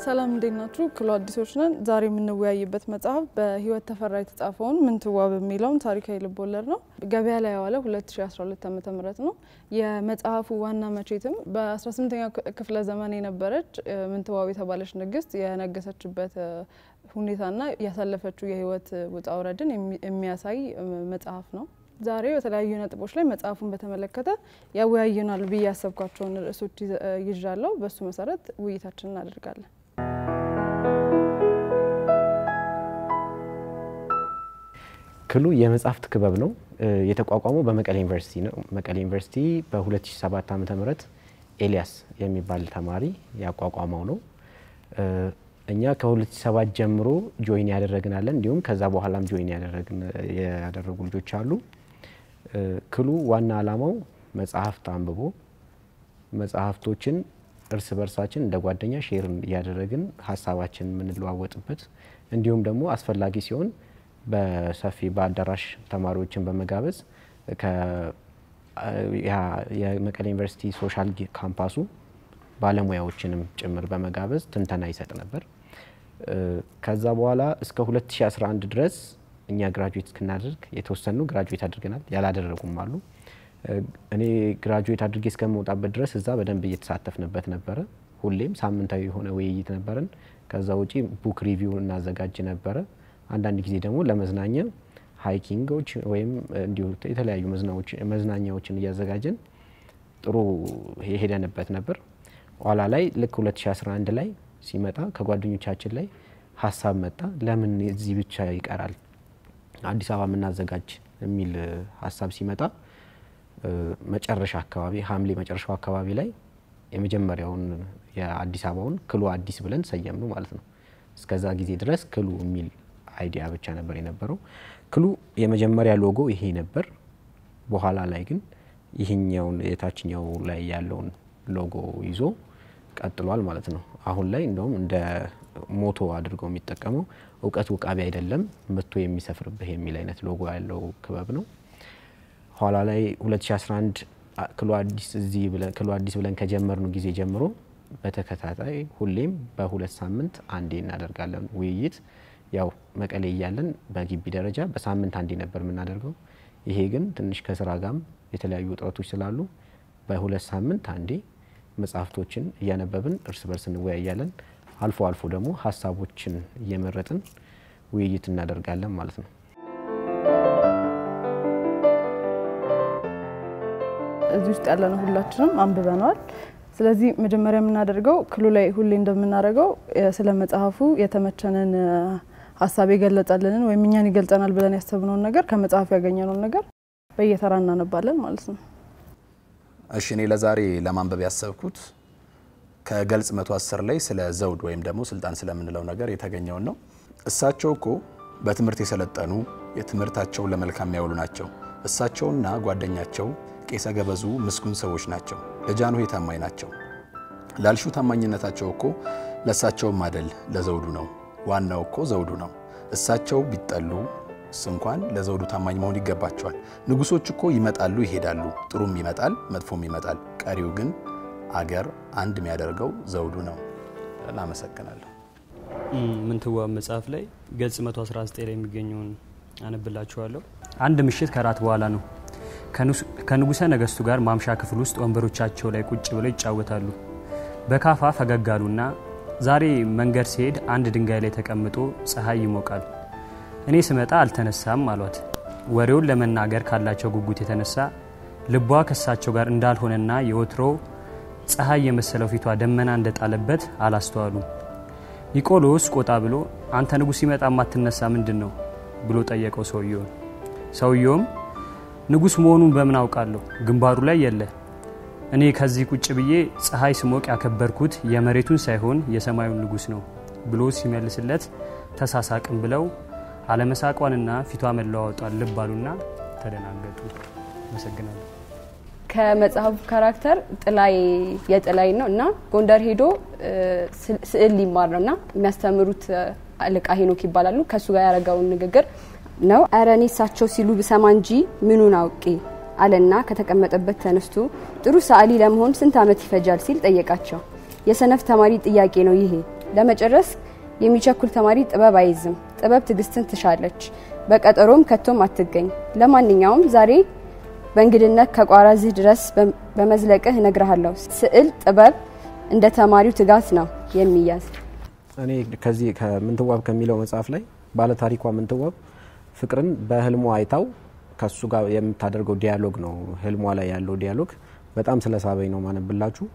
ሰላም እንዴት ናችሁ? ክሎ አዲሶች ነን። ዛሬ የምንወያይበት መጽሐፍ በህይወት ተፈራ የተጻፈውን ምንትዋብ የሚለውን ታሪካዊ ልቦለድ ነው። ገበያ ላይ የዋለ 2012 ዓ ም ነው። የመጽሐፉ ዋና መቼትም በ18ኛው ክፍለ ዘመን የነበረች ምንትዋብ የተባለች ንግስት የነገሰችበት ሁኔታና ያሳለፈችው የህይወት ውጣ ውረድን የሚያሳይ መጽሐፍ ነው። ዛሬ በተለያዩ ነጥቦች ላይ መጽሐፉን በተመለከተ ያወያዩናል ብዬ ያሰብኳቸውን ርዕሶች ይዣለሁ። በሱ መሰረት ውይይታችን እናደርጋለን። ክሉ የመጽሐፍት ክበብ ነው። የተቋቋመው በመቀሌ ዩኒቨርሲቲ ነው። መቀሌ ዩኒቨርሲቲ በ2007 ዓ ም ኤልያስ የሚባል ተማሪ ያቋቋመው ነው። እኛ ከ2007 ጀምሮ ጆይን ያደረግናለን እንዲሁም ከዛ በኋላም ጆይን ያደረጉ ልጆች አሉ። ክሉ ዋና ዓላማው መጽሐፍት አንብቦ መጽሐፍቶችን እርስ በርሳችን እንደ ጓደኛ ሼር እያደረግን ሀሳባችን የምንለዋወጥበት እንዲሁም ደግሞ አስፈላጊ ሲሆን በሰፊ በአዳራሽ ተማሪዎችን በመጋበዝ የመቀሌ ዩኒቨርሲቲ ሶሻል ካምፓሱ ባለሙያዎችንም ጭምር በመጋበዝ ትንተና ይሰጥ ነበር። ከዛ በኋላ እስከ 2011 ድረስ እኛ ግራጁዌት እስክናደርግ የተወሰኑ ግራጁዌት አድርገናል፣ ያላደረጉም አሉ። እኔ ግራጁዌት አድርጌ እስከመውጣበት ድረስ እዛ በደንብ እየተሳተፍንበት ነበረ። ሁሌም ሳምንታዊ የሆነ ውይይት ነበረን። ከዛ ውጪ ቡክ ሪቪው እናዘጋጅ ነበረ። አንዳንድ ጊዜ ደግሞ ለመዝናኛ ሀይኪንጎች ወይም እንዲሁ የተለያዩ መዝናኛዎችን እያዘጋጀን ጥሩ የሄደንበት ነበር። ኋላ ላይ ልክ 2011 ላይ ሲመጣ ከጓደኞቻችን ላይ ሀሳብ መጣ። ለምን እዚህ ብቻ ይቀራል አዲስ አበባ የምናዘጋጅ የሚል ሀሳብ ሲመጣ መጨረሻ አካባቢ ሐምሌ መጨረሻው አካባቢ ላይ የመጀመሪያውን የአዲስ አበባውን ክሉ አዲስ ብለን ሰየም ነው ማለት ነው። እስከዛ ጊዜ ድረስ ክሉ የሚል አይዲያ ብቻ ነበር የነበረው። ክሉ የመጀመሪያ ሎጎ ይሄ ነበር። በኋላ ላይ ግን ይህኛውን የታችኛው ላይ ያለውን ሎጎ ይዞ ቀጥሏል ማለት ነው። አሁን ላይ እንደውም እንደ ሞቶ አድርገው የሚጠቀመው እውቀት ውቃቢ አይደለም መቶ የሚሰፍርብህ የሚል አይነት ሎጎ ያለው ክበብ ነው። ኋላ ላይ 2011 ክሉ አዲስ እዚህ ክሉ አዲስ ብለን ከጀመርኑ ጊዜ ጀምሮ በተከታታይ ሁሌም በሁለት ሳምንት አንዴ እናደርጋለን ውይይት። ያው መቀሌ እያለን በግቢ ደረጃ በሳምንት አንዴ ነበር የምናደርገው። ይሄ ግን ትንሽ ከስራ ጋም የተለያዩ ውጥረቶች ስላሉ በሁለት ሳምንት አንዴ መጽሐፍቶችን እያነበብን እርስ በርስ እንወያያለን። አልፎ አልፎ ደግሞ ሀሳቦችን እየመረጥን ውይይት እናደርጋለን ማለት ነው። እዚህ ውስጥ ያለነው ሁላችንም አንብበነዋል። ስለዚህ መጀመሪያ የምናደርገው ክሉ ላይ ሁሌ እንደምናደርገው ስለ መጽሐፉ የተመቸንን ሀሳብ የገለጸልንን ወይም እኛን ይገልጸናል ብለን ያሰብነውን ነገር ከመጽሐፉ ያገኘነውን ነገር በየተራ እናነባለን ማለት ነው። እሺ እኔ ለዛሬ ለማንበብ ያሰብኩት ከገልጽ 110 ላይ ስለ ዘውድ ወይም ደግሞ ስልጣን ስለምንለው ነገር የተገኘውን ነው። እሳቸው እኮ በትምህርት የሰለጠኑ የትምህርታቸውን ለመልካም የሚያውሉ ናቸው። እሳቸውና ጓደኛቸው ቄሰ ገበዙ ምስጉን ሰዎች ናቸው። ለጃንሆይ ታማኝ ናቸው። ላልሹ ታማኝነታቸው እኮ ለእሳቸውም አደል ለዘውዱ ነው። ዋናው እኮ ዘውዱ ነው። እሳቸው ቢጠሉ እስ እንኳን ለዘውዱ ታማኝ መሆን ይገባቸዋል። ንጉሶች እኮ ይመጣሉ ይሄዳሉ፣ ጥሩም ይመጣል፣ መጥፎም ይመጣል። ቀሪው ግን አገር አንድ የሚያደርገው ዘውዱ ነው። እናመሰግናለሁ። ምንትዋብ መጽሐፍ ላይ ገጽ 119 ላይ የሚገኘውን አነብላችኋለሁ። አንድ ምሽት ከራት በኋላ ነው። ከንጉሠ ነገሥቱ ጋር ማምሻ ክፍል ውስጥ ወንበሮቻቸው ላይ ቁጭ ብለው ይጫወታሉ። በካፋ ፈገግ አሉና ዛሬ መንገድ ሲሄድ አንድ ድንጋይ ላይ ተቀምጦ ፀሐይ ይሞቃል። እኔ ስመጣ አልተነሳም አሏት። ወሬውን ለመናገር ካላቸው ጉጉት የተነሳ ልቧ ከሳቸው ጋር እንዳልሆነና የወትሮ ፀሐይ የመሰለው ፊቷ ደመና እንደጣለበት አላስተዋሉም። ኒቆሎስ ቆጣ ብሎ አንተ ንጉሥ ሲመጣ የማትነሳ ምንድን ነው ብሎ ጠየቀው ሰውየውን። ሰውየውም ንጉሥ መሆኑን በምን አውቃለሁ? ግንባሩ ላይ የለ። እኔ ከዚህ ቁጭ ብዬ ፀሐይ ስሞቅ ያከበርኩት የመሬቱን ሳይሆን የሰማዩን ንጉሥ ነው ብሎ ሲመልስለት ተሳሳቅም ብለው አለመሳቋንና ፊቷ መለዋወጧን ልብ አሉና ተደናገጡ። አመሰግናለሁ። ከመጽሐፉ ካራክተር ጥላይ የጥላይ ነው እና ጎንደር ሄዶ ስዕል ሊማር ነው እና የሚያስተምሩት አለቃ ሄኖክ ይባላሉ። ከእሱ ጋር ያደረገውን ንግግር ነው። ኧረ እኔ እሳቸው ሲሉ ብሰማ እንጂ ምኑን አውቄ አለና ከተቀመጠበት ተነስቶ ጥሩ ሰዓሊ ለመሆን ስንት ዓመት ይፈጃል ሲል ጠየቃቸው። የሰነፍ ተማሪ ጥያቄ ነው ይሄ ለመጨረስ የሚቸኩል ተማሪ ጥበብ አይዝም። ጥበብ ትዕግስትን ትሻለች፣ በቀጠሮም ከቶም አትገኝ። ለማንኛውም ዛሬ በእንግድነት ከቋራዝህ ድረስ በመዝለቅህ እነግርሃለሁ። ስዕል ጥበብ እንደ ተማሪው ትጋት ነው የሚያዝ። እኔ ከዚህ ከምንትዋብ ከሚለው መጽሐፍ ላይ ባለታሪኳ ምንትዋብ ፍቅርን በህልሟ አይታው ከሱ ጋር የምታደርገው ዲያሎግ ነው። ህልሟ ላይ ያለው ዲያሎግ በጣም ስለሳበኝ ነው ማነብላችሁ።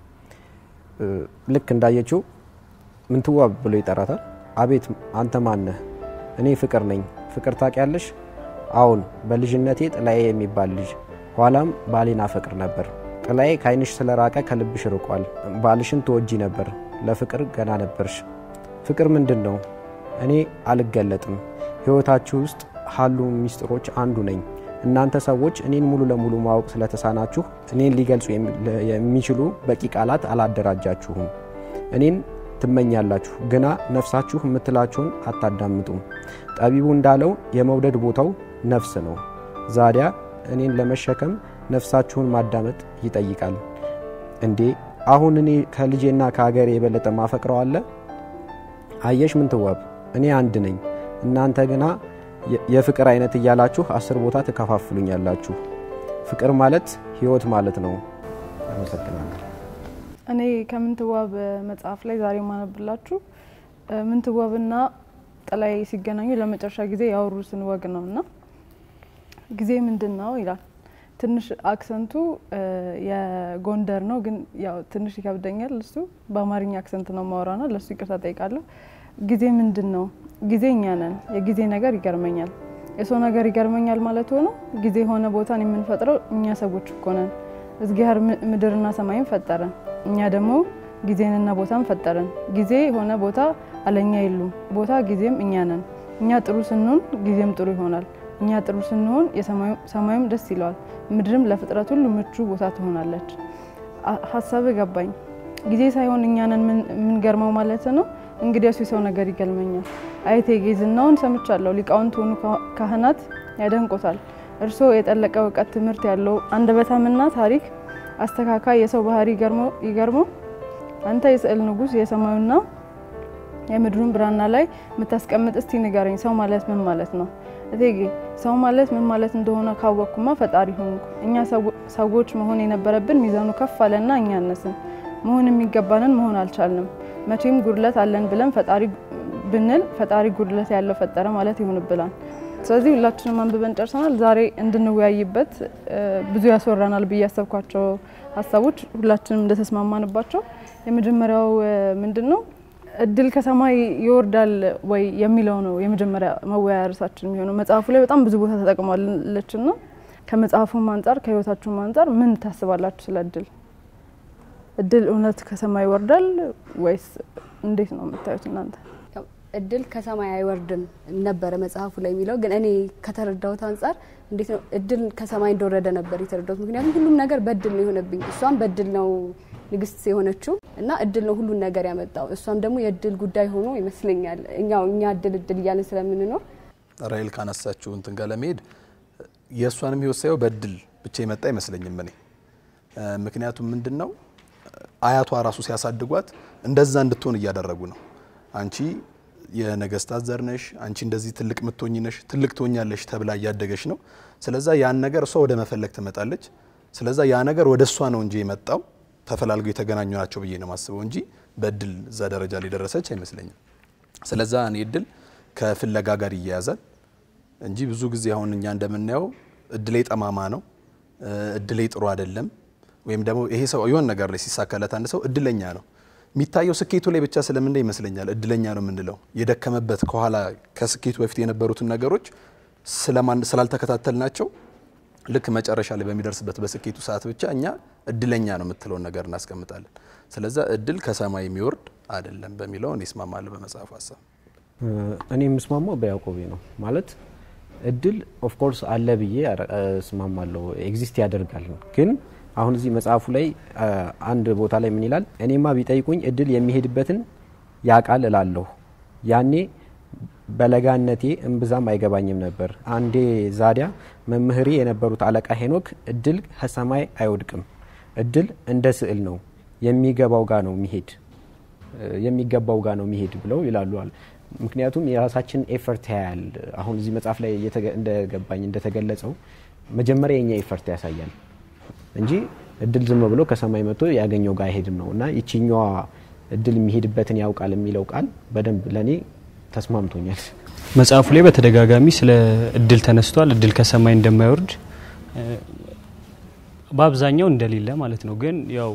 ልክ እንዳየችው ምንትዋብ ብሎ ይጠራታል። አቤት አንተ ማነህ? እኔ ፍቅር ነኝ። ፍቅር ታውቂያለሽ? አዎን፣ በልጅነቴ ጥላዬ የሚባል ልጅ ኋላም ባሌን አፈቅር ነበር። ጥላዬ ከዓይንሽ ስለራቀ ከልብሽ ርቋል። ባልሽን ትወጂ ነበር፣ ለፍቅር ገና ነበርሽ። ፍቅር ምንድን ነው? እኔ አልገለጥም። ህይወታችሁ ውስጥ ካሉ ሚስጥሮች አንዱ ነኝ። እናንተ ሰዎች እኔን ሙሉ ለሙሉ ማወቅ ስለተሳናችሁ እኔን ሊገልጹ የሚችሉ በቂ ቃላት አላደራጃችሁም። እኔን ትመኛላችሁ፣ ግና ነፍሳችሁ የምትላችሁን አታዳምጡም። ጠቢቡ እንዳለው የመውደድ ቦታው ነፍስ ነው። ዛዲያ እኔን ለመሸከም ነፍሳችሁን ማዳመጥ ይጠይቃል። እንዴ አሁን እኔ ከልጄና ከሀገሬ የበለጠ ማፈቅረው አለ? አየሽ ምንትዋብ፣ እኔ አንድ ነኝ። እናንተ ግና የፍቅር አይነት እያላችሁ አስር ቦታ ትከፋፍሉኛላችሁ። ፍቅር ማለት ህይወት ማለት ነው። አመሰግናለሁ። እኔ ከምንትዋብ መጽሐፍ ላይ ዛሬ ማነብላችሁ ምንትዋብና ጥላይ ሲገናኙ ለመጨረሻ ጊዜ ያወሩትን ወግ ነው እና ጊዜ ምንድን ነው ይላል። ትንሽ አክሰንቱ የጎንደር ነው፣ ግን ያው ትንሽ ይከብደኛል። እሱ በአማርኛ አክሰንት ነው ማወራና ለእሱ ይቅርታ ጠይቃለሁ። ጊዜ ምንድን ነው? ጊዜ እኛ ነን። የጊዜ ነገር ይገርመኛል። የሰው ነገር ይገርመኛል ማለት ሆኖ ጊዜ የሆነ ቦታን የምንፈጥረው እኛ ሰዎች እኮ ነን። እግዚአብሔር ምድርና ሰማይን ፈጠረን፣ እኛ ደግሞ ጊዜንና ቦታን ፈጠረን። ጊዜ የሆነ ቦታ አለኛ የሉም፣ ቦታ ጊዜም እኛ ነን። እኛ ጥሩ ስንሆን ጊዜም ጥሩ ይሆናል። እኛ ጥሩ ስንሆን ሰማዩም ደስ ይለዋል፣ ምድርም ለፍጥረት ሁሉ ምቹ ቦታ ትሆናለች። ሀሳብ ገባኝ። ጊዜ ሳይሆን እኛንን የምንገርመው ማለት ነው። እንግዲያሱ የሰው ነገር ይገልመኛል። አይቴጌ ዝናውን ሰምቻለሁ። ሊቃውንት ሆኑ ካህናት ያደንቆታል። እርስዎ የጠለቀ እውቀት ትምህርት ያለው አንደበታምና ታሪክ አስተካካይ የሰው ባህሪ ይገርመው። አንተ የስዕል ንጉሥ የሰማዩና የምድሩን ብራና ላይ የምታስቀምጥ እስቲ ንገረኝ፣ ሰው ማለት ምን ማለት ነው? እቴጌ ሰው ማለት ምን ማለት እንደሆነ ካወቅኩማ ፈጣሪ ሆንኩ። እኛ ሰዎች መሆን የነበረብን ሚዛኑ ከፍ አለና እኛ አነስን። መሆን የሚገባንን መሆን አልቻልንም። መቼም ጉድለት አለን ብለን ፈጣሪ ብንል ፈጣሪ ጉድለት ያለው ፈጠረ ማለት ይሆንብናል። ስለዚህ ሁላችንም አንብበን ጨርሰናል። ዛሬ እንድንወያይበት ብዙ ያስወራናል ብዬ ያሰብኳቸው ሀሳቦች ሁላችንም እንደተስማማንባቸው የመጀመሪያው ምንድን ነው እድል ከሰማይ ይወርዳል ወይ የሚለው ነው የመጀመሪያ መወያያ ርዕሳችን የሚሆነው። መጽሐፉ ላይ በጣም ብዙ ቦታ ተጠቅሟለች ና ከመጽሐፉም አንጻር ከህይወታችሁም አንጻር ምን ታስባላችሁ ስለ እድል? እድል እውነት ከሰማይ ይወርዳል ወይስ እንዴት ነው የምታዩት እናንተ? እድል ከሰማይ አይወርድም ነበረ መጽሐፉ ላይ የሚለው ግን እኔ ከተረዳሁት አንጻር እንዴት ነው እድል ከሰማይ እንደወረደ ነበር የተረዳሁት። ምክንያቱም ሁሉም ነገር በእድል ነው የሆነብኝ። እሷም በእድል ነው ንግስት የሆነችው እና እድል ነው ሁሉን ነገር ያመጣው። እሷም ደግሞ የእድል ጉዳይ ሆኖ ይመስለኛል እኛው እኛ እድል እድል እያለን ስለምንኖር ራይል ካነሳችው እንትን ጋር ለመሄድ የእሷንም ህይወት ሳየው በእድል ብቻ የመጣ አይመስለኝም እኔ ምክንያቱም ምንድን ነው አያቷ ራሱ ሲያሳድጓት እንደዛ እንድትሆን እያደረጉ ነው። አንቺ የነገስታት ዘር ነሽ፣ አንቺ እንደዚህ ትልቅ ምትሆኝ ነሽ፣ ትልቅ ትሆኛለሽ ተብላ እያደገች ነው። ስለዛ ያን ነገር እሷ ወደ መፈለግ ትመጣለች። ስለዛ ያ ነገር ወደ እሷ ነው እንጂ የመጣው ተፈላልገው የተገናኙ ናቸው ብዬ ነው ማስበው እንጂ በእድል እዛ ደረጃ ላይ ደረሰች አይመስለኝም። ስለዛ እኔ እድል ከፍለጋ ጋር ይያያዛል እንጂ ብዙ ጊዜ አሁን እኛ እንደምናየው እድሌ ጠማማ ነው፣ እድሌ ጥሩ አይደለም ወይም ደግሞ ይሄ ሰው የሆነ ነገር ላይ ሲሳካለት አንድ ሰው እድለኛ ነው የሚታየው ስኬቱ ላይ ብቻ ስለምንደ ይመስለኛል እድለኛ ነው የምንለው። የደከመበት ከኋላ ከስኬቱ በፊት የነበሩትን ነገሮች ስላልተከታተልናቸው ልክ መጨረሻ ላይ በሚደርስበት በስኬቱ ሰዓት ብቻ እኛ እድለኛ ነው የምትለውን ነገር እናስቀምጣለን። ስለዛ እድል ከሰማይ የሚወርድ አይደለም በሚለው እኔ እስማማለሁ በመጽሐፉ ሀሳብ። እኔ የምስማማው በያዕቆቤ ነው ማለት እድል ኦፍኮርስ አለ ብዬ እስማማለሁ። ኤግዚስት ያደርጋል ግን አሁን እዚህ መጽሐፉ ላይ አንድ ቦታ ላይ ምን ይላል? እኔማ ቢጠይቁኝ እድል የሚሄድበትን ያቃል እላለሁ። ያኔ በለጋነቴ እምብዛም አይገባኝም ነበር። አንዴ ዛዲያ መምህሬ የነበሩት አለቃ ሄኖክ እድል ከሰማይ አይወድቅም፣ እድል እንደ ስዕል ነው የሚገባው ጋር ነው የሚሄድ የሚገባው ጋር ነው የሚሄድ ብለው ይላሉ። ምክንያቱም የራሳችን ኤፈርት ያያል። አሁን እዚህ መጽሐፍ ላይ እንደገባኝ እንደተገለጸው መጀመሪያ የኛ ኤፈርት ያሳያል እንጂ እድል ዝም ብሎ ከሰማይ መጥቶ ያገኘው ጋር አይሄድም ነው እና ይችኛዋ እድል የሚሄድበትን ያውቃል የሚለው ቃል በደንብ ለእኔ ተስማምቶኛል። መጽሐፉ ላይ በተደጋጋሚ ስለ እድል ተነስቷል። እድል ከሰማይ እንደማይወርድ በአብዛኛው እንደሌለ ማለት ነው። ግን ያው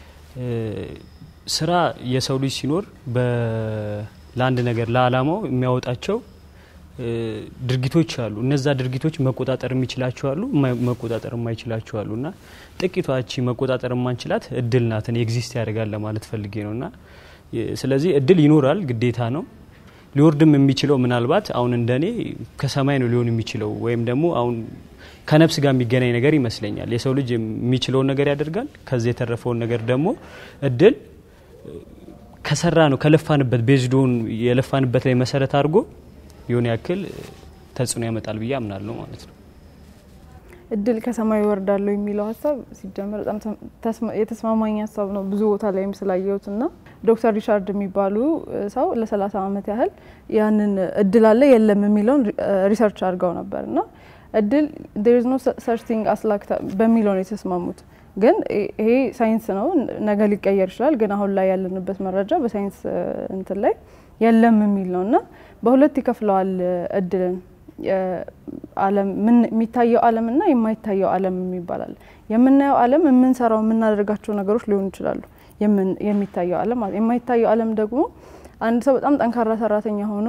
ስራ የሰው ልጅ ሲኖር ለአንድ ነገር ለአላማው የሚያወጣቸው ድርጊቶች አሉ። እነዛ ድርጊቶች መቆጣጠር የሚችላቸው አሉ፣ መቆጣጠር የማይችላቸው አሉ እና ጥቂቷቺ መቆጣጠር የማንችላት እድል ናትን ኤግዚስት ያደርጋል ለማለት ፈልጌ ነው እና ስለዚህ እድል ይኖራል፣ ግዴታ ነው። ሊወርድም የሚችለው ምናልባት አሁን እንደኔ ከሰማይ ነው ሊሆን የሚችለው ወይም ደግሞ አሁን ከነፍስ ጋር የሚገናኝ ነገር ይመስለኛል። የሰው ልጅ የሚችለውን ነገር ያደርጋል። ከዚህ የተረፈውን ነገር ደግሞ እድል ከሰራ ነው ከለፋንበት ቤዝዶን የለፋንበት ላይ መሰረት አድርጎ የሆነ ያክል ተጽዕኖ ያመጣል ብዬ አምናለሁ ማለት ነው። እድል ከሰማይ ይወርዳለሁ የሚለው ሀሳብ ሲጀመር በጣም የተስማማኝ ሀሳብ ነው። ብዙ ቦታ ላይም ስላየሁት እና ዶክተር ሪቻርድ የሚባሉ ሰው ለሰላሳ ዓመት ያህል ያንን እድል አለ የለም የሚለውን ሪሰርች አድርገው ነበር እና እድል ዴር ኢዝ ኖ ሰች ቲንግ አስ ላክ በሚለው ነው የተስማሙት። ግን ይሄ ሳይንስ ነው፣ ነገ ሊቀየር ይችላል። ግን አሁን ላይ ያለንበት መረጃ በሳይንስ እንትን ላይ የለም የሚል ነው እና በሁለት ይከፍለዋል እድልን ዓለም የሚታየው ዓለምና የማይታየው ዓለም የሚባላል። የምናየው ዓለም የምንሰራው የምናደርጋቸው ነገሮች ሊሆኑ ይችላሉ። የሚታየው ዓለም ማለት የማይታየው ዓለም ደግሞ አንድ ሰው በጣም ጠንካራ ሰራተኛ ሆኖ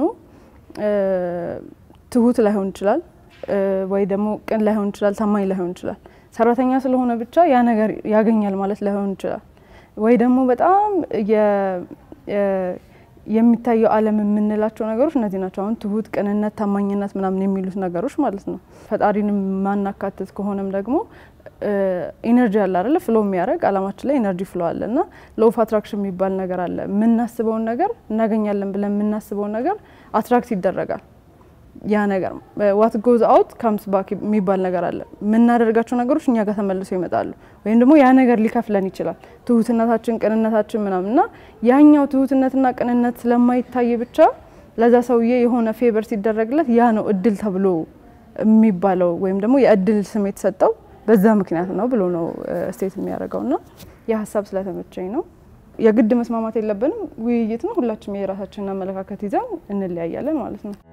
ትሁት ላይሆን ይችላል፣ ወይ ደግሞ ቅን ላይሆን ይችላል፣ ታማኝ ላይሆን ይችላል። ሰራተኛ ስለሆነ ብቻ ያ ነገር ያገኛል ማለት ላይሆን ይችላል። ወይ ደግሞ በጣም የሚታየው ዓለም የምንላቸው ነገሮች እነዚህ ናቸው። አሁን ትሁት፣ ቅንነት፣ ታማኝነት ምናምን የሚሉት ነገሮች ማለት ነው። ፈጣሪንም ማናካትት ከሆነም ደግሞ ኢነርጂ አለ አይደለ? ፍሎ የሚያደርግ አላማችን ላይ ኢነርጂ ፍሎ አለ እና ሎው አትራክሽን የሚባል ነገር አለ። የምናስበውን ነገር እናገኛለን ብለን የምናስበውን ነገር አትራክት ይደረጋል። ያ ነገር ዋት ጎዝ አውት ካምስ ባክ የሚባል ነገር አለ። የምናደርጋቸው ነገሮች እኛ ጋር ተመልሰው ይመጣሉ፣ ወይም ደግሞ ያ ነገር ሊከፍለን ይችላል። ትሁትነታችን፣ ቅንነታችን ምናምን እና ያኛው ትሁትነትና ቅንነት ስለማይታይ ብቻ ለዛ ሰውዬ የሆነ ፌቨር ሲደረግለት ያ ነው እድል ተብሎ የሚባለው ወይም ደግሞ የእድል ስም የተሰጠው በዛ ምክንያት ነው ብሎ ነው ስቴት የሚያደርገው እና የሀሳብ ስለተመቸኝ ነው። የግድ መስማማት የለብንም። ውይይት ነው። ሁላችንም የራሳችንን አመለካከት ይዘን እንለያያለን ማለት ነው።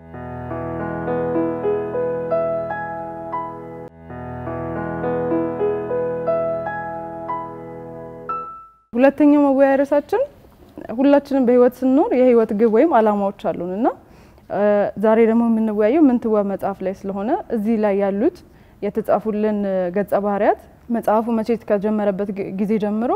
ሁለተኛው መወያያ ርዕሳችን ሁላችንም በህይወት ስንኖር የህይወት ግብ ወይም አላማዎች አሉን እና ዛሬ ደግሞ የምንወያየው ምንትዋብ መጽሐፍ ላይ ስለሆነ እዚህ ላይ ያሉት የተጻፉልን ገጸ ባህሪያት መጽሐፉ መቼት ከጀመረበት ጊዜ ጀምሮ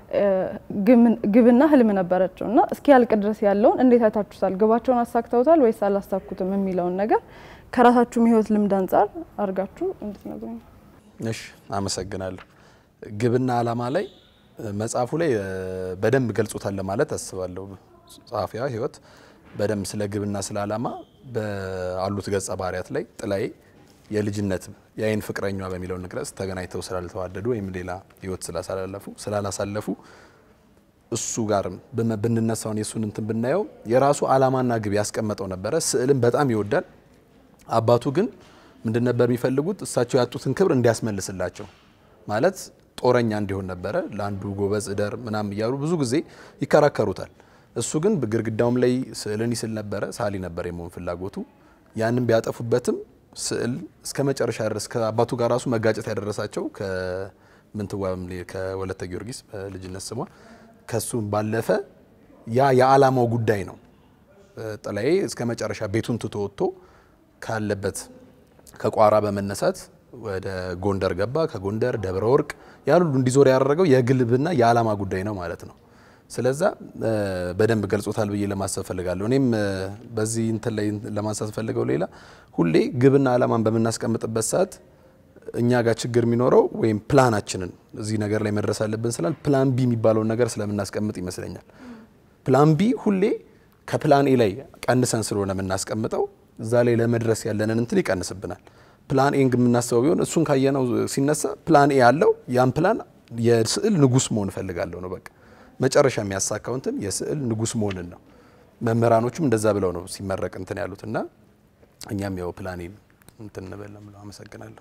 ግብና ህልም ነበረቸው እና እስኪ ያልቅ ድረስ ያለውን እንዴት አይታችሁታል? ግባቸውን አሳክተውታል ወይስ አላሳኩትም የሚለውን ነገር ከራሳችሁም ህይወት ልምድ አንጻር አድርጋችሁ እንድትነግሩኝ። እሺ፣ አመሰግናለሁ። ግብና አላማ ላይ መጽሐፉ ላይ በደንብ ገልጾታል ለማለት አስባለሁ። ጸሐፊዋ ህይወት በደንብ ስለ ግብና ስለ አላማ በአሉት ገጸ ባህሪያት ላይ ጥላዬ የልጅነት የአይን ፍቅረኛ በሚለው ንቅረጽ ተገናኝተው ስላልተዋደዱ ወይም ሌላ ህይወት ስላሳለፉ ስላላሳለፉ እሱ ጋር ብንነሳውን የእሱን እንትን ብናየው የራሱ አላማና ግብ ያስቀመጠው ነበረ። ስዕልን በጣም ይወዳል። አባቱ ግን ምንድን ነበር የሚፈልጉት? እሳቸው ያጡትን ክብር እንዲያስመልስላቸው ማለት ጦረኛ እንዲሆን ነበረ። ለአንዱ ጎበዝ እደር ምናም እያሉ ብዙ ጊዜ ይከራከሩታል። እሱ ግን ግድግዳውም ላይ ስዕልን ይስል ነበረ። ሳሊ ነበር የመሆን ፍላጎቱ። ያንን ቢያጠፉበትም ስዕል እስከ መጨረሻ ድረስ ከአባቱ ጋር ራሱ መጋጨት ያደረሳቸው ከምንትዋብም ከወለተ ጊዮርጊስ በልጅነት ስሟ ከሱ ባለፈ ያ የዓላማው ጉዳይ ነው። ጥላዬ እስከ መጨረሻ ቤቱን ትቶ ወጥቶ ካለበት ከቋራ በመነሳት ወደ ጎንደር ገባ። ከጎንደር ደብረ ወርቅ ያሉሉ እንዲዞር ያደረገው የግልብና የዓላማ ጉዳይ ነው ማለት ነው። ስለዛ በደንብ ገልጾታል ብዬ ለማሰብ ፈልጋለሁ። እኔም በዚህ እንትን ላይ ለማንሳት ፈልገው ሌላ ሁሌ ግብና ዓላማን በምናስቀምጥበት ሰዓት እኛ ጋር ችግር የሚኖረው ወይም ፕላናችንን እዚህ ነገር ላይ መድረስ አለብን ስላል ፕላን ቢ የሚባለውን ነገር ስለምናስቀምጥ ይመስለኛል። ፕላን ቢ ሁሌ ከፕላን ኤ ላይ ቀንሰን ስለሆነ የምናስቀምጠው እዛ ላይ ለመድረስ ያለንን እንትን ይቀንስብናል። ፕላን ኤን የምናስበው ቢሆን እሱን ካየነው ሲነሳ ፕላን ኤ ያለው ያን ፕላን የስዕል ንጉስ መሆን እፈልጋለሁ ነው በቃ መጨረሻ የሚያሳካው እንትን የስዕል ንጉስ መሆንን ነው። መምህራኖቹም እንደዛ ብለው ነው ሲመረቅ እንትን ያሉት እና እኛም ያው ፕላኔን እንትን እንበለም ብለው አመሰግናለሁ።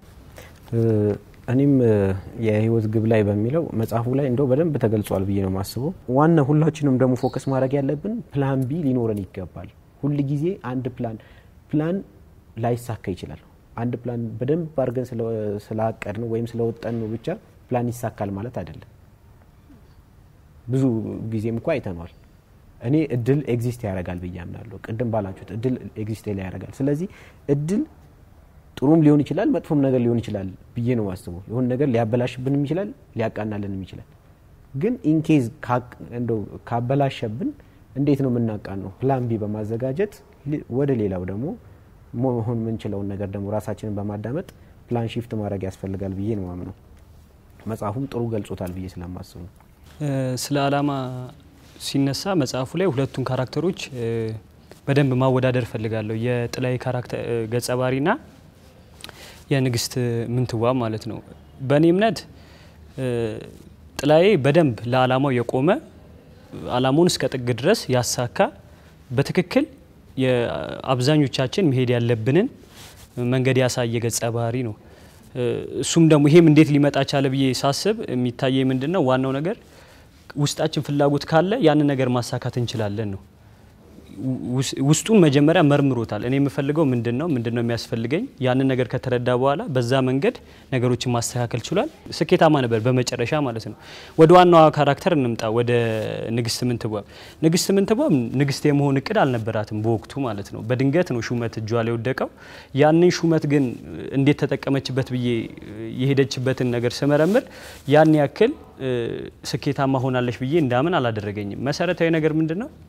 እኔም የህይወት ግብ ላይ በሚለው መጽሐፉ ላይ እንደው በደንብ ተገልጿል ብዬ ነው የማስበው። ዋና ሁላችንም ደግሞ ፎከስ ማድረግ ያለብን ፕላን ቢ ሊኖረን ይገባል። ሁል ጊዜ አንድ ፕላን ፕላን ላይሳካ ይችላል። አንድ ፕላን በደንብ አድርገን ስላቀድ ነው ወይም ስለወጠን ነው ብቻ ፕላን ይሳካል ማለት አይደለም። ብዙ ጊዜም እኮ አይተነዋል። እኔ እድል ኤግዚስት ያደርጋል ብዬ አምናለሁ። ቅድም ባላችሁት እድል ኤግዚስት ላይ ያደርጋል። ስለዚህ እድል ጥሩም ሊሆን ይችላል፣ መጥፎም ነገር ሊሆን ይችላል ብዬ ነው ማስበው። የሆነ ነገር ሊያበላሽብንም ይችላል፣ ሊያቃናልንም ይችላል። ግን ኢንኬዝ እንደው ካበላሸብን እንዴት ነው የምናቃን ነው? ፕላን ቢ በማዘጋጀት ወደ ሌላው ደግሞ መሆን የምንችለውን ነገር ደግሞ ራሳችንን በማዳመጥ ፕላን ሺፍት ማድረግ ያስፈልጋል ብዬ ነው ማምነው። መጽሐፉም ጥሩ ገልጾታል ብዬ ስለማስብ ነው። ስለ አላማ ሲነሳ መጽሐፉ ላይ ሁለቱን ካራክተሮች በደንብ ማወዳደር እፈልጋለሁ። የጥላይ ካራክተር ገጸ ባህሪና የንግስት ምንትዋብ ማለት ነው። በእኔ እምነት ጥላዬ በደንብ ለአላማው የቆመ አላማውን እስከ ጥግ ድረስ ያሳካ በትክክል የአብዛኞቻችን መሄድ ያለብንን መንገድ ያሳየ ገጸ ባህሪ ነው። እሱም ደግሞ ይሄም እንዴት ሊመጣ ቻለ ብዬ ሳስብ የሚታየ ምንድን ነው ዋናው ነገር ውስጣችን ፍላጎት ካለ ያንን ነገር ማሳካት እንችላለን ነው። ውስጡን መጀመሪያ መርምሮታል። እኔ የምፈልገው ምንድን ነው ምንድን ነው የሚያስፈልገኝ ያንን ነገር ከተረዳ በኋላ በዛ መንገድ ነገሮችን ማስተካከል ችሏል። ስኬታማ ነበር በመጨረሻ ማለት ነው። ወደ ዋናዋ ካራክተር እንምጣ፣ ወደ ንግስት ምንትዋብ። ንግስት ምንትዋብ ንግስት የመሆን እቅድ አልነበራትም በወቅቱ ማለት ነው። በድንገት ነው ሹመት እጇ ላይ ወደቀው። ያንን ሹመት ግን እንዴት ተጠቀመችበት ብዬ የሄደችበትን ነገር ስመረምር ያን ያክል ስኬታማ ሆናለች ብዬ እንዳምን አላደረገኝም። መሰረታዊ ነገር ምንድን ነው?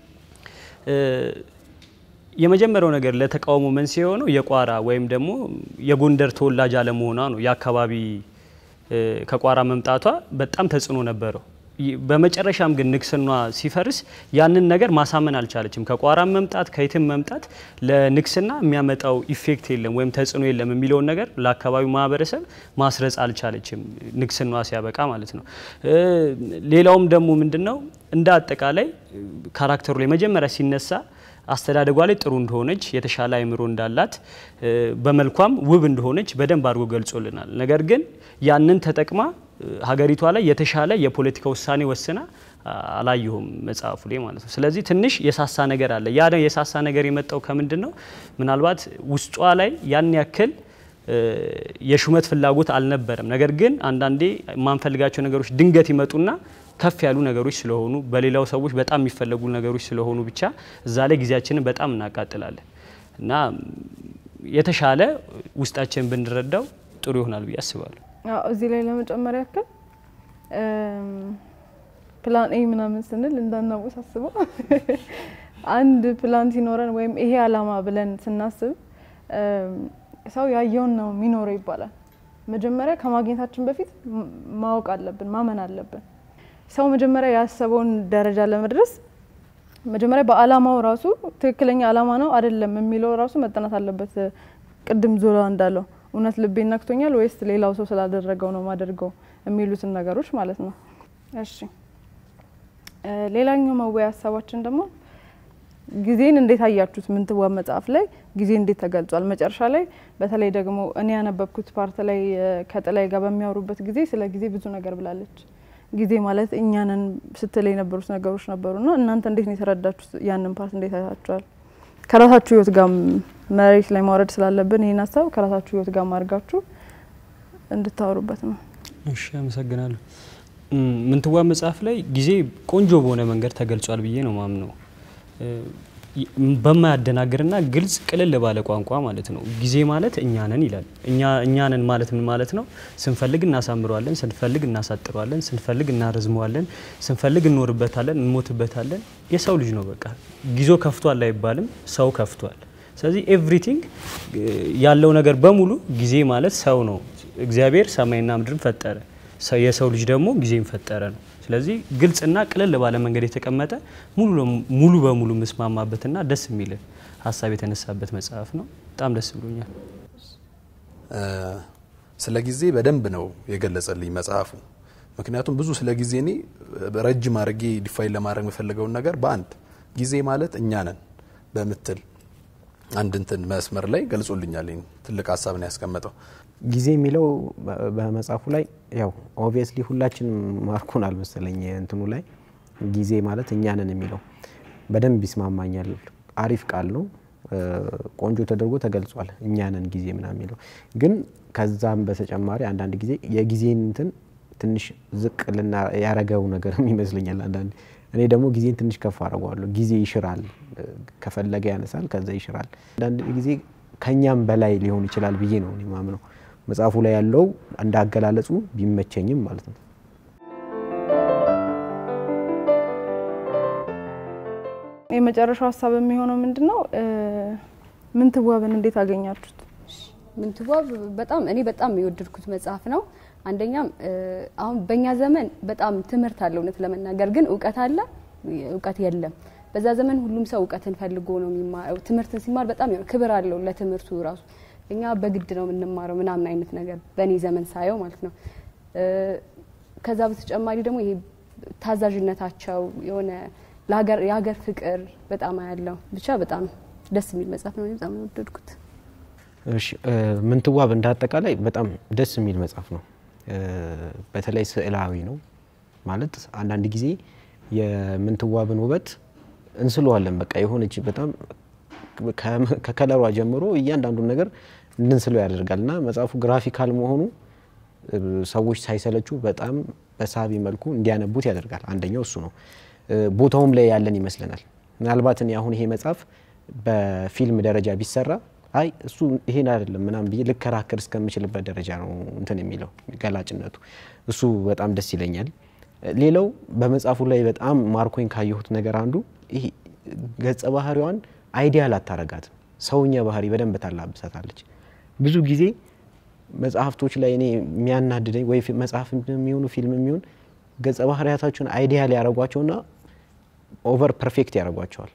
የመጀመሪያው ነገር ለተቃውሞ መንስኤ የሆነው የቋራ ወይም ደግሞ የጎንደር ተወላጅ አለመሆኗ ነው። የአካባቢ ከቋራ መምጣቷ በጣም ተጽዕኖ ነበረው። በመጨረሻም ግን ንግስኗ ሲፈርስ ያንን ነገር ማሳመን አልቻለችም። ከቋራም መምጣት ከየትም መምጣት ለንግስና የሚያመጣው ኢፌክት የለም ወይም ተጽዕኖ የለም የሚለውን ነገር ለአካባቢው ማህበረሰብ ማስረጽ አልቻለችም፣ ንግስኗ ሲያበቃ ማለት ነው። ሌላውም ደግሞ ምንድን ነው እንደ አጠቃላይ ካራክተሩ ላይ መጀመሪያ ሲነሳ አስተዳደጓ ላይ ጥሩ እንደሆነች የተሻለ አይምሮ እንዳላት በመልኳም ውብ እንደሆነች በደንብ አድርጎ ገልጾልናል። ነገር ግን ያንን ተጠቅማ ሀገሪቷ ላይ የተሻለ የፖለቲካ ውሳኔ ወስና አላየሁም መጽሐፉ ላይ ማለት ነው። ስለዚህ ትንሽ የሳሳ ነገር አለ። ያ የሳሳ ነገር የመጣው ከምንድን ነው? ምናልባት ውስጧ ላይ ያን ያክል የሹመት ፍላጎት አልነበረም። ነገር ግን አንዳንዴ የማንፈልጋቸው ነገሮች ድንገት ይመጡና ከፍ ያሉ ነገሮች ስለሆኑ በሌላው ሰዎች በጣም የሚፈለጉ ነገሮች ስለሆኑ ብቻ እዛ ላይ ጊዜያችንን በጣም እናቃጥላለን እና የተሻለ ውስጣችን ብንረዳው ጥሩ ይሆናል ብዬ አስባለሁ። እዚህ ላይ ለመጨመር ያክል ፕላን ኤ ምናምን ስንል እንዳናወሳስበው አንድ ፕላን ሲኖረን ወይም ይሄ አላማ ብለን ስናስብ ሰው ያየውን ነው የሚኖረው ይባላል። መጀመሪያ ከማግኘታችን በፊት ማወቅ አለብን፣ ማመን አለብን። ሰው መጀመሪያ ያሰበውን ደረጃ ለመድረስ መጀመሪያ በአላማው ራሱ ትክክለኛ አላማ ነው አይደለም የሚለው ራሱ መጠናት አለበት። ቅድም ዞላ እንዳለው እውነት ልቤ ነክቶኛል ወይስ ሌላው ሰው ስላደረገው ነው ማደርገው የሚሉትን ነገሮች ማለት ነው። እሺ ሌላኛው መወያ ሀሳባችን ደግሞ ጊዜን እንዴት አያችሁት? ምንትዋብ መጽሐፍ ላይ ጊዜ እንዴት ተገልጿል? መጨረሻ ላይ በተለይ ደግሞ እኔ ያነበብኩት ፓርት ላይ ከጥላይ ጋር በሚያወሩበት ጊዜ ስለ ጊዜ ብዙ ነገር ብላለች። ጊዜ ማለት እኛንን ስትል የነበሩት ነገሮች ነበሩና እናንተ እንዴት ነው የተረዳችሁት? ያንን ፓርት እንዴት አይታችኋል? ከራሳችሁ ህይወት ጋር መሬት ላይ ማውረድ ስላለብን ይህን ሀሳብ ከራሳችሁ ህይወት ጋር ማድረጋችሁ እንድታወሩበት ነው። እሺ፣ አመሰግናለሁ። ምንትዋብ መጽሐፍ ላይ ጊዜ ቆንጆ በሆነ መንገድ ተገልጿል ብዬ ነው ማምነው በማያደናግርና ግልጽ ቅልል ባለ ቋንቋ ማለት ነው። ጊዜ ማለት እኛ ነን ይላል። እኛ ነን ማለት ምን ማለት ነው? ስንፈልግ እናሳምረዋለን፣ ስንፈልግ እናሳጥረዋለን፣ ስንፈልግ እናረዝመዋለን፣ ስንፈልግ እንኖርበታለን፣ እንሞትበታለን። የሰው ልጅ ነው በቃ። ጊዜው ከፍቷል አይባልም፣ ሰው ከፍቷል። ስለዚህ ኤቭሪቲንግ ያለው ነገር በሙሉ ጊዜ ማለት ሰው ነው። እግዚአብሔር ሰማይና ምድርን ፈጠረ፣ የሰው ልጅ ደግሞ ጊዜን ፈጠረ ነው። ስለዚህ ግልጽና ቅልል ባለ መንገድ የተቀመጠ ሙሉ በሙሉ ምስማማበትና ደስ የሚል ሀሳብ የተነሳበት መጽሐፍ ነው። በጣም ደስ ብሎኛል። ስለ ጊዜ በደንብ ነው የገለጸልኝ መጽሐፉ። ምክንያቱም ብዙ ስለ ጊዜ እኔ ረጅም አድርጌ ዲፋይን ለማድረግ የምፈልገውን ነገር በአንድ ጊዜ ማለት እኛ ነን በምትል አንድ እንትን መስመር ላይ ገልጾልኛል። ይህን ትልቅ ሀሳብ ነው ያስቀመጠው። ጊዜ የሚለው በ- በመጽሐፉ ላይ ያው ኦብቪየስሊ ሁላችንም ማርኮናል መሰለኝ እንትኑ ላይ ጊዜ ማለት እኛ ነን የሚለው በደንብ ይስማማኛል። አሪፍ ቃል ነው። እ፣ ቆንጆ ተደርጎ ተገልጿል። እኛ ነን ጊዜ ምናምን የሚለው ግን ከዛም በተጨማሪ አንዳንድ ጊዜ የጊዜን እንትን ትንሽ ዝቅ ልና ያረገው ነገርም ይመስለኛል አንዳንድ እኔ ደግሞ ጊዜን ትንሽ ከፍ አድርገዋለሁ። ጊዜ ይሽራል፣ እ፣ ከፈለገ ያነሳል፣ ከዛ ይሽራል። አንዳንድ ጊዜ ከኛም በላይ ሊሆን ይችላል ብዬ ነው እኔ ማምነው። መጽሐፉ ላይ ያለው እንዳገላለጹ ቢመቸኝም ማለት ነው። የመጨረሻው ሀሳብ የሚሆነው ምንድን ነው? እ፣ ምንትዋብን እንዴት አገኛችሁት? ምንትዋብ በጣም እኔ በጣም የወደድኩት መጽሐፍ ነው። አንደኛም እ፣ አሁን በእኛ ዘመን በጣም ትምህርት አለ፣ እውነት ለመናገር ግን እውቀት አለ፣ እውቀት የለም። በዛ ዘመን ሁሉም ሰው እውቀትን ፈልጎ ነው የሚማረው። ትምህርትን ሲማር በጣም የሆነ ክብር አለው ለትምህርቱ ራሱ። እኛ በግድ ነው የምንማረው ምናምን አይነት ነገር በእኔ ዘመን ሳየው ማለት ነው። እ፣ ከዛ በተጨማሪ ደግሞ ይሄ ታዛዥነታቸው የሆነ ለሀገር የሀገር ፍቅር በጣም አያለው። ብቻ በጣም ደስ የሚል መጽሐፍ ነው። እኔ በጣም ነው የወደድኩት። እሺ እ፣ ምንትዋብ እንደ አጠቃላይ በጣም ደስ የሚል መጽሐፍ ነው። እ፣ በተለይ ስዕላዊ ነው ማለት አንዳንድ ጊዜ የምንትዋብን ውበት እንስለዋለን። በቃ የሆነች በጣም ከ- ከከለሯ ጀምሮ እያንዳንዱን ነገር እንድንስለው ያደርጋል እና መጽሐፉ ግራፊካል መሆኑ እ፣ ሰዎች ሳይሰለቹ በጣም በሳቢ መልኩ እንዲያነቡት ያደርጋል። አንደኛው እሱ ነው። እ፣ ቦታውም ላይ ያለን ይመስለናል። ምናልባት እኔ አሁን ይሄ መጽሐፍ በፊልም ደረጃ ቢሰራ አይ እሱ ይሄን አይደለም ምናምን ብዬ ልከራከር እስከምችልበት ደረጃ ነው እንትን የሚለው ገላጭነቱ። እሱ በጣም ደስ ይለኛል። ሌላው በመጽሐፉ ላይ በጣም ማርኮኝ ካየሁት ነገር አንዱ ይሄ ገጸ ባህሪዋን አይዲያል አታረጋትም። ሰውኛ ባህሪ በደንብ ታላብሳታለች። ብዙ ጊዜ መጽሐፍቶች ላይ እኔ የሚያናድደኝ ወይ ፊ- መጽሐፍ የሚሆኑ ፊልም የሚሆን ገጸ ባህሪያታቸውን አይዲያል ያደረጓቸውና ኦቨር ፐርፌክት ያደርጓቸዋል።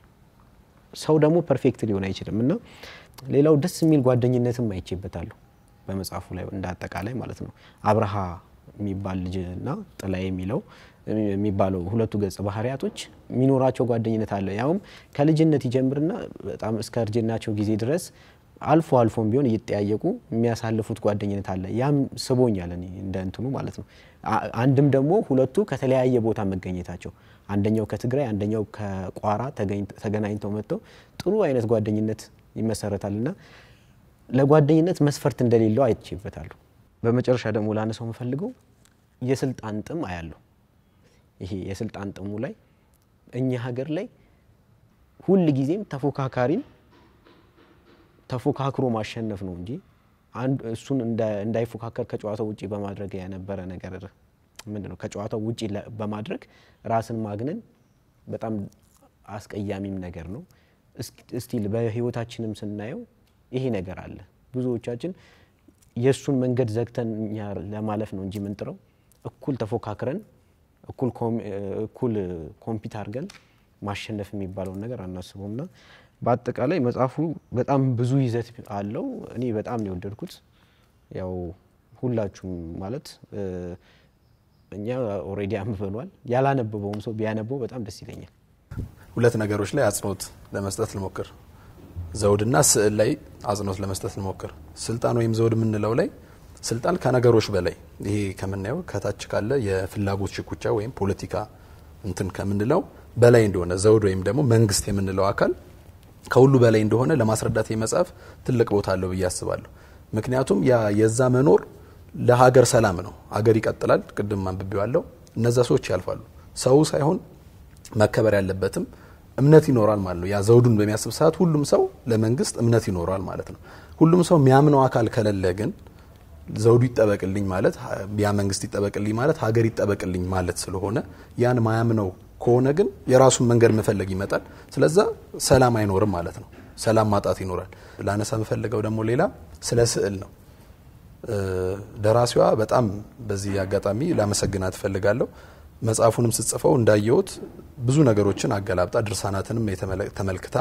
ሰው ደግሞ ፐርፌክት ሊሆን አይችልም እና ሌላው ደስ የሚል ጓደኝነትም አይቼበታለሁ በመጽሐፉ ላይ እንደ አጠቃላይ ማለት ነው። አብርሃ የሚባል ልጅና ጥላ የሚለው የሚባለው ሁለቱ ገጸ ባህሪያቶች የሚኖራቸው ጓደኝነት አለ። ያውም ከልጅነት ይጀምርና በጣም እስከ እርጅናቸው ጊዜ ድረስ አልፎ አልፎም ቢሆን እየጠያየቁ የሚያሳልፉት ጓደኝነት አለ። ያም ስቦኛል እኔ እንደ እንትኑ ማለት ነው። አ- አንድም ደግሞ ሁለቱ ከተለያየ ቦታ መገኘታቸው አንደኛው ከትግራይ አንደኛው ከቋራ ተገኝ- ተገናኝተው መጥተው ጥሩ አይነት ጓደኝነት ይመሰረታል እና ለጓደኝነት መስፈርት እንደሌለው አይቼበታለሁ። በመጨረሻ ደግሞ ላነሳው የምፈልገው የስልጣን ጥም አያለሁ። ይሄ የስልጣን ጥሙ ላይ እኛ ሀገር ላይ ሁል ጊዜም ተፎካካሪን ተፎካክሮ ማሸነፍ ነው እንጂ አንድ እሱን እንዳ- እንዳይፎካከር ከጨዋታው ውጪ በማድረግ የነበረ ነገር ምንድን ነው? ከጨዋታው ውጪ ለ- በማድረግ ራስን ማግነን በጣም አስቀያሚም ነገር ነው። እስክ- እስቲል በህይወታችንም ስናየው ይሄ ነገር አለ። ብዙዎቻችን የእሱን መንገድ ዘግተን እኛ ለማለፍ ነው እንጂ ምንጥረው እኩል ተፎካክረን እኩል ኮም- እኩል ኮምፒት አድርገን ማሸነፍ የሚባለውን ነገር አናስበውም እና በአጠቃላይ መጽሐፉ በጣም ብዙ ይዘት አለው። እኔ በጣም ነው የወደድኩት። ያው ሁላችሁም ማለት እ፣ እኛ ኦልሬዲ አንብበኗል። ያላነበበውም ሰው ቢያነበው በጣም ደስ ይለኛል። ሁለት ነገሮች ላይ አጽንኦት ለመስጠት ልሞክር። ዘውድና ስዕል ላይ አጽንኦት ለመስጠት ልሞክር። ስልጣን ወይም ዘውድ የምንለው ላይ ስልጣን ከነገሮች በላይ ይሄ ከምናየው ከታች ካለ የፍላጎት ሽኩቻ ወይም ፖለቲካ እንትን ከምንለው በላይ እንደሆነ ዘውድ ወይም ደግሞ መንግስት የምንለው አካል ከሁሉ በላይ እንደሆነ ለማስረዳት ይህ መጽሐፍ ትልቅ ቦታ አለው ብዬ አስባለሁ። ምክንያቱም ያ የዛ መኖር ለሀገር ሰላም ነው። ሀገር ይቀጥላል። ቅድም አንብቤዋለሁ። እነዛ ሰዎች ያልፋሉ። ሰው ሳይሆን መከበር ያለበትም እምነት ይኖራል ማለት ነው። ያ ዘውዱን በሚያስብ ሰዓት ሁሉም ሰው ለመንግስት እምነት ይኖራል ማለት ነው። ሁሉም ሰው የሚያምነው አካል ከሌለ ግን ዘውዱ ይጠበቅልኝ ማለት ያ መንግስት ይጠበቅልኝ ማለት ሀገር ይጠበቅልኝ ማለት ስለሆነ ያን ማያምነው ከሆነ ግን የራሱን መንገድ መፈለግ ይመጣል። ስለዛ ሰላም አይኖርም ማለት ነው። ሰላም ማጣት ይኖራል። ላነሳ የምፈልገው ደግሞ ሌላ ስለ ስዕል ነው። እ፣ ደራሲዋ በጣም በዚህ አጋጣሚ ላመሰግናት እፈልጋለሁ። መጽሐፉንም ስጽፈው እንዳየሁት ብዙ ነገሮችን አገላብጣ ድርሳናትንም የተመለ- ተመልክታ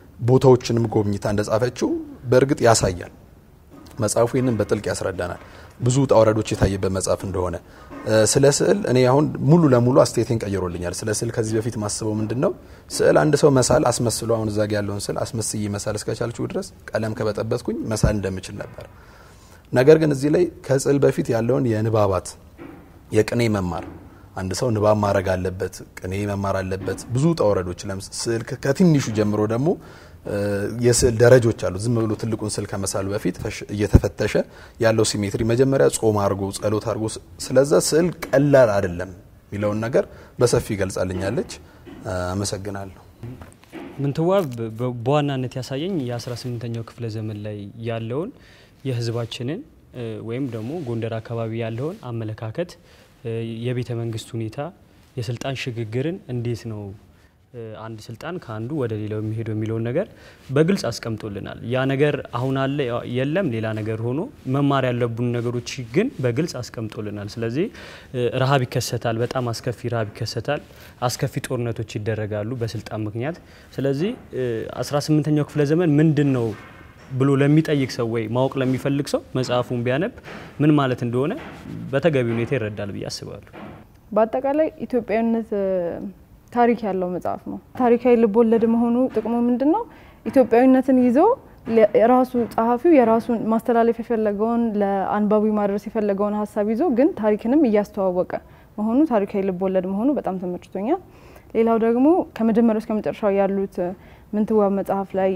ቦታዎችንም ጎብኝታ እንደጻፈችው በእርግጥ ያሳያል። መጽሐፉ ይህንን በጥልቅ ያስረዳናል። ብዙ ውጣ ውረዶች የታየበት መጽሐፍ እንደሆነ ስለ ስዕል እኔ አሁን ሙሉ ለሙሉ አስተያየቴን ቀይሮልኛል። ስለ ስዕል ከዚህ በፊት ማስበው ምንድን ነው ስዕል አንድ ሰው መሳል አስመስሎ አሁን እዛ ጋ ያለውን ስዕል አስመስዬ መሳል እስከቻልችው ድረስ ቀለም ከበጠበትኩኝ መሳል እንደምችል ነበር። ነገር ግን እዚህ ላይ ከስዕል በፊት ያለውን የንባባት የቅኔ መማር አንድ ሰው ንባብ ማድረግ አለበት፣ ቅኔ መማር አለበት። ብዙ ውጣ ውረዶች ስዕል ከትንሹ ጀምሮ ደግሞ የስዕል ደረጆች አሉ። ዝም ብሎ ትልቁን ስዕል ከመሳሉ በፊት እየተፈተሸ ያለው ሲሜትሪ መጀመሪያ ጾም አድርጎ ጸሎት አድርጎ ስለዛ ስዕል ቀላል አይደለም የሚለውን ነገር በሰፊ ይገልጻልኛለች። አመሰግናለሁ። ምንትዋብ በዋናነት ያሳየኝ የ18ኛው ክፍለ ዘመን ላይ ያለውን የህዝባችንን ወይም ደግሞ ጎንደር አካባቢ ያለውን አመለካከት፣ የቤተ መንግስት ሁኔታ፣ የስልጣን ሽግግርን እንዴት ነው አንድ ስልጣን ከአንዱ ወደ ሌላው የሚሄደው የሚለውን ነገር በግልጽ አስቀምጦልናል። ያ ነገር አሁን አለ የለም ሌላ ነገር ሆኖ መማር ያለቡን ነገሮች ግን በግልጽ አስቀምጦልናል። ስለዚህ ረሃብ ይከሰታል፣ በጣም አስከፊ ረሃብ ይከሰታል፣ አስከፊ ጦርነቶች ይደረጋሉ በስልጣን ምክንያት። ስለዚህ 18ኛው ክፍለ ዘመን ምንድን ነው ብሎ ለሚጠይቅ ሰው ወይ ማወቅ ለሚፈልግ ሰው መጽሐፉን ቢያነብ ምን ማለት እንደሆነ በተገቢ ሁኔታ ይረዳል ብዬ አስባለሁ። በአጠቃላይ ኢትዮጵያዊነት ታሪክ ያለው መጽሐፍ ነው። ታሪካዊ ልቦለድ መሆኑ ጥቅሙ ምንድን ነው? ኢትዮጵያዊነትን ይዞ ራሱ ጸሐፊው የራሱን ማስተላለፍ የፈለገውን ለአንባቢ ማድረስ የፈለገውን ሀሳብ ይዞ ግን ታሪክንም እያስተዋወቀ መሆኑ ታሪካዊ ልቦለድ መሆኑ በጣም ተመችቶኛል። ሌላው ደግሞ ከመጀመሪያው እስከ መጨረሻው ያሉት ምንትዋብ መጽሐፍ ላይ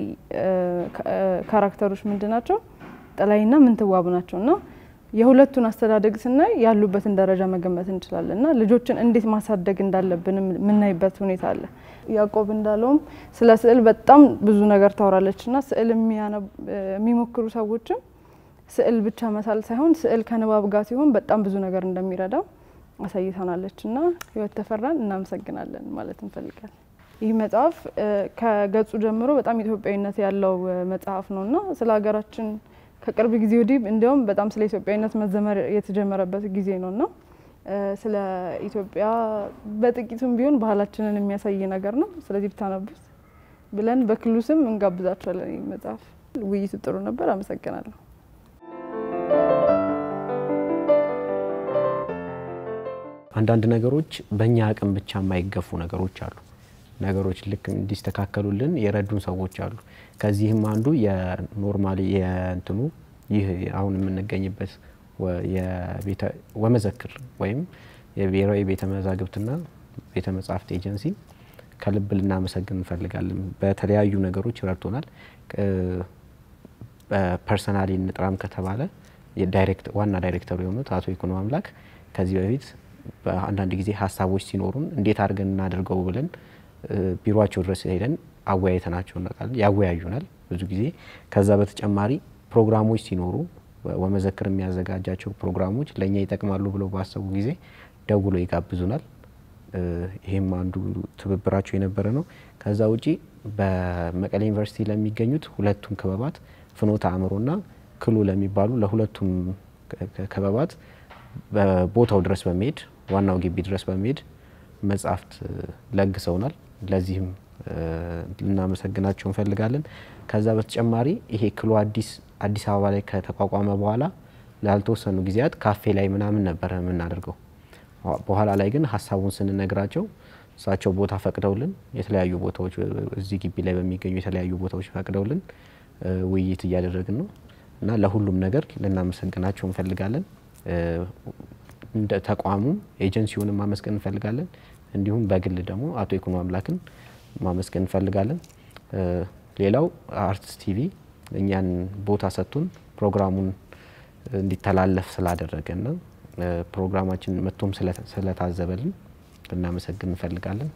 ካራክተሮች ምንድን ናቸው? ጥላይና ምንትዋብ ናቸው እና የሁለቱን አስተዳደግ ስናይ ያሉበትን ደረጃ መገመት እንችላለን እና ልጆችን እንዴት ማሳደግ እንዳለብን የምናይበት ሁኔታ አለ። ያዕቆብ እንዳለውም ስለ ስዕል በጣም ብዙ ነገር ታወራለች እና ስዕል የሚሞክሩ ሰዎችም ስዕል ብቻ መሳል ሳይሆን ስዕል ከንባብ ጋር ሲሆን በጣም ብዙ ነገር እንደሚረዳው አሳይተናለች እና ህይወት ተፈራን እናመሰግናለን ማለት እንፈልጋለን። ይህ መጽሐፍ ከገጹ ጀምሮ በጣም ኢትዮጵያዊነት ያለው መጽሐፍ ነው እና ስለ ሀገራችን ከቅርብ ጊዜ ወዲህ እንዲያውም በጣም ስለ ኢትዮጵያዊነት መዘመር የተጀመረበት ጊዜ ነው እና ስለ ኢትዮጵያ በጥቂቱም ቢሆን ባህላችንን የሚያሳይ ነገር ነው። ስለዚህ ብታነቡት ብለን በክሉ ስም እንጋብዛቸዋለን። ይህ መጽሐፍ ውይይቱ ጥሩ ነበር። አመሰግናለሁ። አንዳንድ ነገሮች በእኛ አቅም ብቻ የማይገፉ ነገሮች አሉ። ነገሮች ልክ እንዲስተካከሉልን የረዱን ሰዎች አሉ። ከዚህም አንዱ የኖርማሊ የእንትኑ ይህ አሁን የምንገኝበት ወመዘክር ወይም የብሔራዊ ቤተ መዛግብትና ቤተ መጻሕፍት ኤጀንሲ ከልብ ልናመሰግን እንፈልጋለን። በተለያዩ ነገሮች ረድቶናል። በፐርሰናሊ እንጥራም ከተባለ ዋና ዳይሬክተሩ የሆኑት አቶ ይኩኖ አምላክ ከዚህ በፊት በአንዳንድ ጊዜ ሀሳቦች ሲኖሩን እንዴት አድርገን እናደርገው ብለን ቢሮቸው ድረስ ሄደን አወያይተናቸው እናውቃለን። ያወያዩናል ብዙ ጊዜ። ከዛ በተጨማሪ ፕሮግራሞች ሲኖሩ ወመዘክር የሚያዘጋጃቸው ፕሮግራሞች ለእኛ ይጠቅማሉ ብለው ባሰቡ ጊዜ ደውሎ ይጋብዙናል። ይህም አንዱ ትብብራቸው የነበረ ነው። ከዛ ውጪ በመቀሌ ዩኒቨርሲቲ ለሚገኙት ሁለቱም ክበባት ፍኖተ አእምሮና ክሉ ለሚባሉ ለሁለቱም ክበባት በቦታው ድረስ በመሄድ ዋናው ግቢ ድረስ በመሄድ መጽሐፍት ለግሰውናል። ለዚህም ልናመሰግናቸው እንፈልጋለን። ከዛ በተጨማሪ ይሄ ክሎ አዲስ አዲስ አበባ ላይ ከተቋቋመ በኋላ ላልተወሰኑ ጊዜያት ካፌ ላይ ምናምን ነበረ የምናደርገው። በኋላ ላይ ግን ሀሳቡን ስንነግራቸው እሳቸው ቦታ ፈቅደውልን የተለያዩ ቦታዎች እዚህ ግቢ ላይ በሚገኙ የተለያዩ ቦታዎች ፈቅደውልን ውይይት እያደረግን ነው እና ለሁሉም ነገር ልናመሰግናቸው እንፈልጋለን። እንደ ተቋሙም ኤጀንሲውንም ማመስገን እንፈልጋለን። እንዲሁም በግል ደግሞ አቶ ይኩኖ አምላክን ማመስገን እንፈልጋለን። ሌላው አርትስ ቲቪ እኛን ቦታ ሰጥቶን ፕሮግራሙን እንዲተላለፍ ስላደረገና ፕሮግራማችን መጥቶም ስለታዘበልን ልናመሰግን እንፈልጋለን።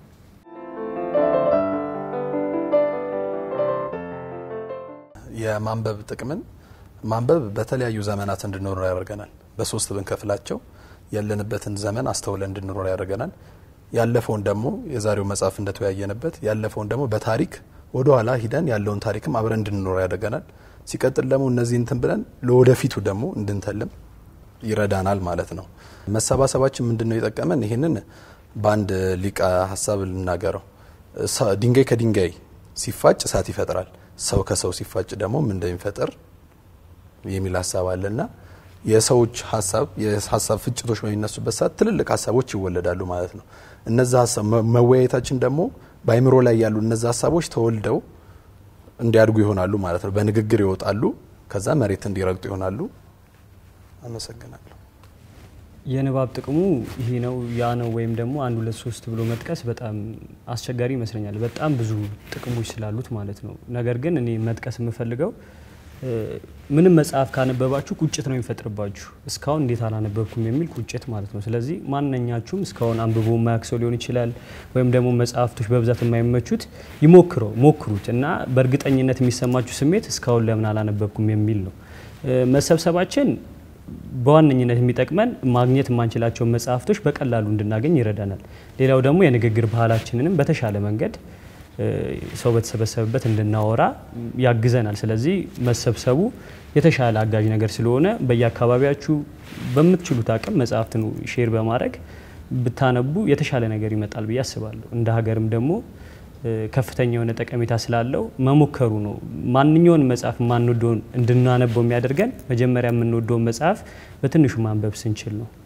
የማንበብ ጥቅምን ማንበብ በተለያዩ ዘመናት እንድኖር ያደርገናል። በሶስት ብንከፍላቸው ያለንበትን ዘመን አስተውለን እንድንኖር ያደርገናል። ያለፈውን ደግሞ የዛሬው መጽሐፍ እንደተወያየንበት ያለፈውን ደግሞ በታሪክ ወደ ኋላ ሂደን ያለውን ታሪክም አብረን እንድንኖር ያደርገናል። ሲቀጥል ደግሞ እነዚህ እንትን ብለን ለወደፊቱ ደግሞ እንድንተልም ይረዳናል ማለት ነው። መሰባሰባችን ምንድን ነው የጠቀመን? ይህንን በአንድ ሊቃ ሀሳብ ልናገረው። ድንጋይ ከድንጋይ ሲፋጭ እሳት ይፈጥራል፣ ሰው ከሰው ሲፋጭ ደግሞ ምን እንደሚፈጥር የሚል ሀሳብ አለና የሰዎች ሀሳብ የሀሳብ ፍጭቶች በሚነሱበት ሰዓት ትልልቅ ሀሳቦች ይወለዳሉ ማለት ነው። እነዛ ሀሳብ መወያየታችን ደግሞ በአይምሮ ላይ ያሉ እነዛ ሀሳቦች ተወልደው እንዲያድጉ ይሆናሉ ማለት ነው። በንግግር ይወጣሉ፣ ከዛ መሬት እንዲረግጡ ይሆናሉ። አመሰግናለሁ። የንባብ ጥቅሙ ይሄ ነው ያ ነው ወይም ደግሞ አንድ ሁለት ሶስት ብሎ መጥቀስ በጣም አስቸጋሪ ይመስለኛል። በጣም ብዙ ጥቅሞች ስላሉት ማለት ነው። ነገር ግን እኔ መጥቀስ የምፈልገው ምንም መጽሐፍ ካነበባችሁ ቁጭት ነው የሚፈጥርባችሁ። እስካሁን እንዴት አላነበብኩም የሚል ቁጭት ማለት ነው። ስለዚህ ማንኛችሁም እስካሁን አንብቦ የማያውቅ ሰው ሊሆን ይችላል፣ ወይም ደግሞ መጽሐፍቶች በብዛት የማይመቹት ይሞክረው ሞክሩት እና በእርግጠኝነት የሚሰማችሁ ስሜት እስካሁን ለምን አላነበብኩም የሚል ነው። መሰብሰባችን በዋነኝነት የሚጠቅመን ማግኘት የማንችላቸውን መጽሐፍቶች በቀላሉ እንድናገኝ ይረዳናል። ሌላው ደግሞ የንግግር ባህላችንንም በተሻለ መንገድ ሰው በተሰበሰበበት እንድናወራ ያግዘናል። ስለዚህ መሰብሰቡ የተሻለ አጋዥ ነገር ስለሆነ በየአካባቢያችሁ በምትችሉት አቅም መጽሐፍትን ሼር በማድረግ ብታነቡ የተሻለ ነገር ይመጣል ብዬ አስባለሁ። እንደ ሀገርም ደግሞ ከፍተኛ የሆነ ጠቀሜታ ስላለው መሞከሩ ነው። ማንኛውን መጽሐፍ ማንወደውን እንድናነበው የሚያደርገን መጀመሪያ የምንወደውን መጽሐፍ በትንሹ ማንበብ ስንችል ነው።